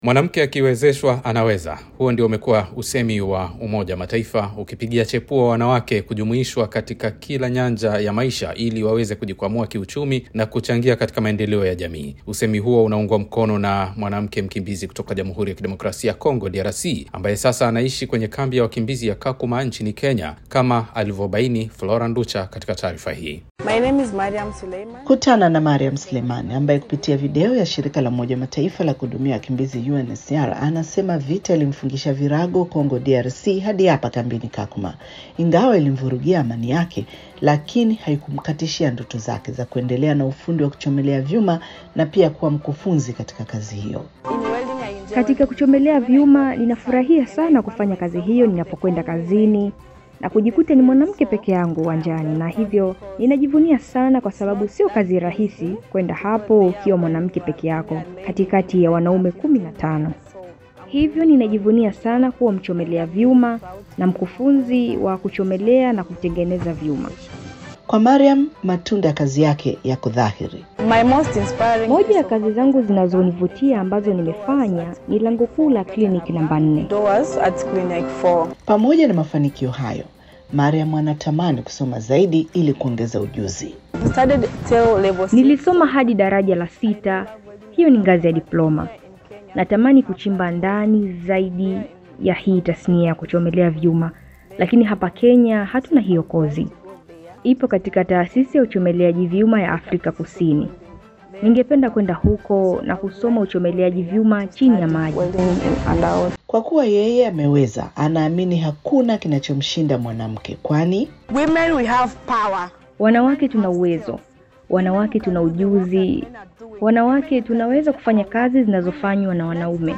Mwanamke akiwezeshwa anaweza. Huo ndio umekuwa usemi wa Umoja wa Mataifa ukipigia chepua wanawake kujumuishwa katika kila nyanja ya maisha ili waweze kujikwamua kiuchumi na kuchangia katika maendeleo ya jamii. Usemi huo unaungwa mkono na mwanamke mkimbizi kutoka Jamhuri ya Kidemokrasia ya Kongo, DRC, ambaye sasa anaishi kwenye kambi ya wakimbizi ya Kakuma nchini Kenya, kama alivyobaini Flora Nducha katika taarifa hii. My name is Mariam Suleiman. Kutana na Mariam Suleimani ambaye kupitia video ya shirika la Umoja Mataifa la kuhudumia wakimbizi UNHCR anasema vita ilimfungisha virago Kongo DRC hadi hapa kambini Kakuma. Ingawa ilimvurugia amani yake, lakini haikumkatishia ndoto zake za kuendelea na ufundi wa kuchomelea vyuma na pia kuwa mkufunzi katika kazi hiyo. In welding, I enjoy Katika kuchomelea vyuma ninafurahia sana kufanya kazi hiyo ninapokwenda kazini na kujikuta ni mwanamke peke yangu uwanjani, na hivyo ninajivunia sana, kwa sababu sio kazi rahisi kwenda hapo ukiwa mwanamke peke yako katikati ya wanaume kumi na tano. Hivyo ninajivunia sana kuwa mchomelea vyuma na mkufunzi wa kuchomelea na kutengeneza vyuma. Kwa Mariam, matunda ya kazi yake yako dhahiri. My most inspiring Moja ya kazi zangu zinazonivutia ambazo nimefanya ni lango kuu la kliniki namba nne. doors at Clinic 4. Pamoja na mafanikio hayo, Mariam anatamani kusoma zaidi ili kuongeza ujuzi. Studied till level six. Nilisoma hadi daraja la sita, hiyo ni ngazi ya diploma. Natamani kuchimba ndani zaidi ya hii tasnia ya kuchomelea vyuma, lakini hapa Kenya hatuna hiyo kozi. Ipo katika taasisi ya uchomeleaji vyuma ya Afrika Kusini. Ningependa kwenda huko na kusoma uchomeleaji vyuma chini ya maji. Welding in underwater. Kwa kuwa yeye ameweza, anaamini hakuna kinachomshinda mwanamke, kwani Women, we have power. Wanawake tuna uwezo, wanawake tuna ujuzi, wanawake tunaweza kufanya kazi zinazofanywa na wanaume.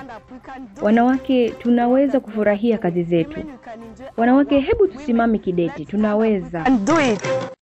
Wanawake tunaweza kufurahia kazi zetu. Wanawake, hebu tusimame kidete, tunaweza. And do it.